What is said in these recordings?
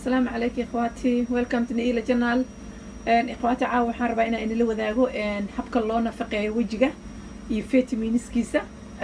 asalaamu calaykum ikhwaati welcome to naila journal ikhwaati caawa waxaan rabaa inaan inala wadaago habka loo nafaqeeyo wejiga iyo vitaminiskiisa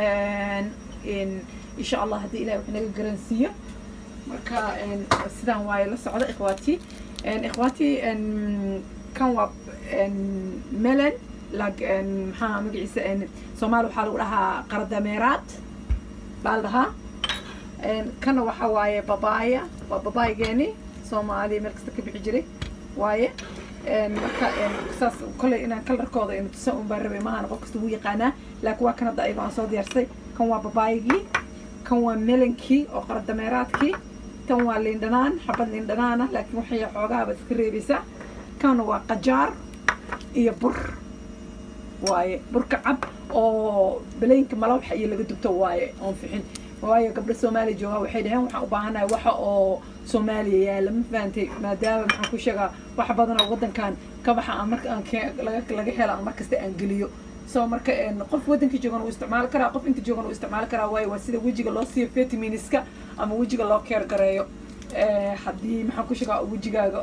insha allah haddii ilahi wax naga garansiiyo marka sidaan waaye la socda ikhwaati ikhwaati kan waa melon lag maxaa magaciisa soomaali waxaa lagu dhahaa qaradameeraad baa la dhahaa kana waxa waaye babaaya waa babaayigeeni soomaaliya meel kasta ka bixi jiray waaye marka saas kolley inaan kalarkooda inu tusa un baan rabay maahan qof kasta wuu yaqaanaa laakiin waa kan hadda ayago aan soo diyaarsay kan waa babaayigii kan waa melankii oo qaradameeraadkii kan waa liindhanaan xabad liindhanaana laakiin waxay xoogaaba iska reebaysaa kan waa qajaar iyo bur waaye burka cab oo balaynka malawaxa iyo laga dubto waaye oon fixin waayo gabdho soomaaliya joogaa waxay dhaheen waxaan u baahanahay waxa oo soomaaliya yaala ma fahantay maadaama maxaan ku sheegaa wax badan oo waddankan ka baxa aan marka aan laga laga helo aan markasta aan geliyo so marka qof waddanka joogan uu isticmaali karaa qof inta joogan uu isticmaali karaa waayo waa sida wejiga loo siiyo vitaminiska ama wejiga loo keer gareeyo haddii maxaan ku sheegaa wejigaaga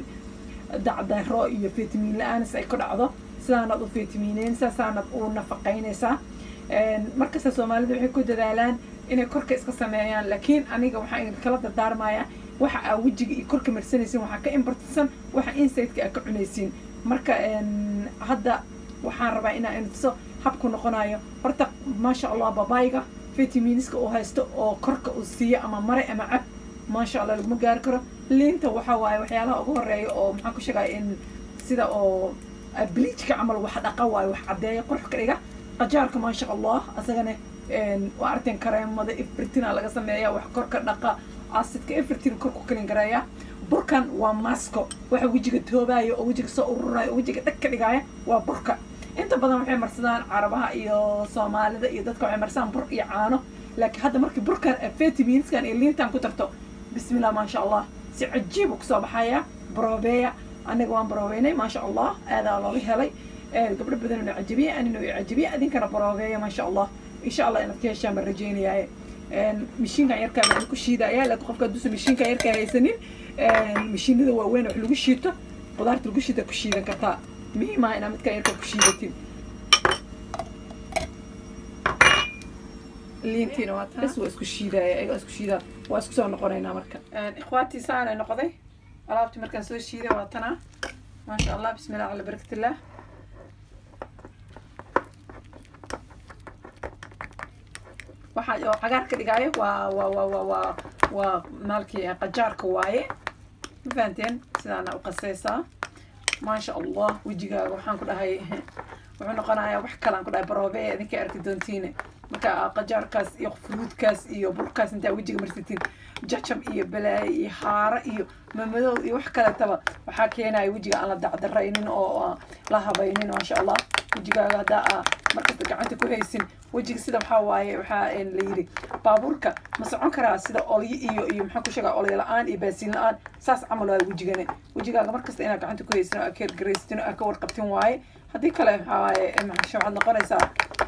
dacdaro iyo vitamin la-aanis ay ku dhacdo sidaanaad u vitamineyn saasaanad u nafaqaynaysaa markasta soomaalida waxay ku dadaalaan inay korka iska sameeyaan laakiin aniga waxaan kala dardaarmayaa waxa aa wejiga iyo korka marsanaysiin waxaa ka imbartisan waxa insideka aa ka cunaysiin marka hadda waxaan rabaa inaa intuso habku noqonayo horta maasha allah babayga vitaminiska uu haysto oo korka uu siiyo ama mare ama cab maasha allah laguma gaari karo liinta waxa waaye waxyaalaha ugu horeeya oo maxaan ku sheegaya in sida oo bleachka camal wax dhaqa waayo wax caddeeya qurux ka dhiga qajaarka maasha allah asagana waa arteen kareemada efritina laga sameeya wax korka dhaqa acidka efritin korku kalin gareeya burkan waa masco waxa wejiga toobaayo oo wejiga soo ururayo oo wejiga dhag ka dhigaya waa burka inta badan waxay marsadaan carabaha iyo soomaalida iyo dadka waxay marsadaan bur iyo caano laakiin hadda markii burkan vitaminskan iyo liintan ku tarto bismillah maasha allah si cajiib kusoo baxaya brobeya aniga waan baroobeynay maasha allah aadaa looga helay gabdho badan ina cajabiya anina i cajabiya idinkana baroobeeya maasha allah insha allah inaad ka heshaan baan rajeynayaaye mashiinkan yarkaa baan ku shiidaya laakiin qofka hadduusan mashiinkan yarkaa haysanin mashiinada waaweyn wax lagu shiito qudaarta lagu shiita ku shiidan kartaa muhiim ah inaad midkan yarkaa ku shiidatin liintiina waa bes waa isku shiidaya ayaga isku shiidaa waa isku soo noqonaynaa marka ikhwaatii saanay noqday alaabtii markaan soo shiiday waa tanaa maasha allah bismillah cala barakatillah waxa oo cagaar ka dhigaayo waa waa waa waa waa waa maalkii qajaarka waaye ma fahanteen sidaana u qasaysaa maasha allah wejigaaga waxaan ku dhahay wuxuu noqonayaa wax kalaan ku dhahay baroobe idinka arki doontiine marka qajaarkaas iyo fruudkaas iyo burkaas intaa wejiga marsatiin jajab iyo balaayo iyo haaro iyo mamadow iyo wax kaletaba waxaa keenaya wejiga aan la dacdaraynin oo la habaynin maasha allah wejigaaga haddaa aa markasta gacanta ku haysin wejiga sida waxaa waaye waxaa la yidhi baabuurka ma socon karaa sida olyo iyo iyo maxaan ku sheegaa olyo la-aan iyo baasiin la-aan saas camal waaye wejigane wejigaaga markasta inaad gacanta ku haysin oo aa keergaraystin oo aa ka warqabtin waaye haddii kale waxaa waaye maxaa waxaad noqonaysaa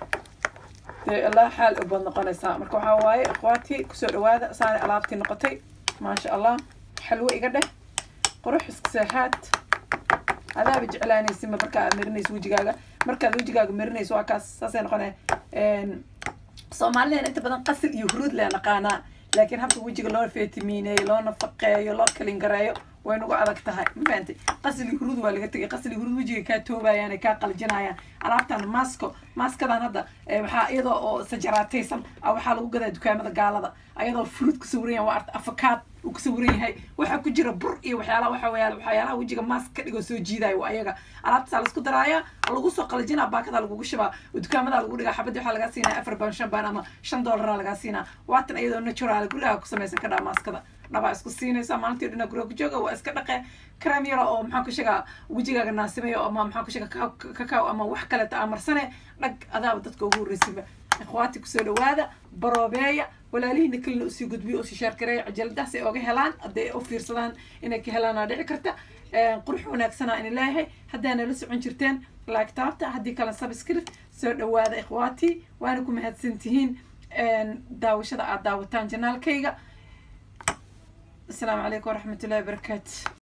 dee allah xaal u baad noqonaysaa marka waxaa waaye ikhwaati kusoo dhawaada saani alaabtii noqotay maasha allah xalwo iga dheh qurux iska seexaad adaaba jeclaanaysinba markaa aad marinayso wejigaaga markaad wejigaaga marinayso waa kaas saasay noqonaya soomaalideen inta badan qasil iyo huruud lee naqaanaa laakiin habka wejiga loo vitamiineeyo loo nafaqeeyo loo kalingareeyo way nagu adag tahay ma fahantay qasli huruud waa laga tegay qasli huruud wejiga kaa toobayaan kaa qaljinayaan alaabtan masco maskadan hadda waxaa iyadoo oo sajaraataysan waxaa lagu gadaa dukaamada gaalada ayadoo fruit ku sawiran yahay waa arta afakaad uu ku sawiran yahay waxaa ku jira bur iyo waxyaalaha waxa weeyaan waxyaalaha wejiga mask ka dhigoo soo jiidayo waa ayaga alaabtasaa laisku daraaya lagu soo qaljinaa baakada lagugu shibaa dukaamada lagu dhigaa xabadii waxaa lagaa siinaya afar baan shan baan ama shan doolara lagaa siinaa waatan iyadoo natural gurigaa ku samaysan kadhaa maskada dhabaa isku siinaysa maalintii dhina guriga ku jooga waa iska dhaqe kareem yaro oo maxaan ku sheegaa wejigaaga naasimayo ama maxaan ku sheegaa kakaaw ama wax kaleta aa marsane dhag adaaba dadka ugu horreysiba ikhwaati kusoo dhawaada baroobeeya walaalihiina kalina usii gudbiyo usii sheergareeya cajaladaas ay oga helaan hadday u fiirsadaan inay ka helaanaa dhici karta qurux wanaagsanaa in leeyahay haddaa nala socon jirteen laagtaabta haddii kale subscript soo dhawaada ikhwaati waana ku mahadsan tihiin daawashada aad daawataan janaalkayga asalaamu calaykum waraxmatullahi wabarakaatu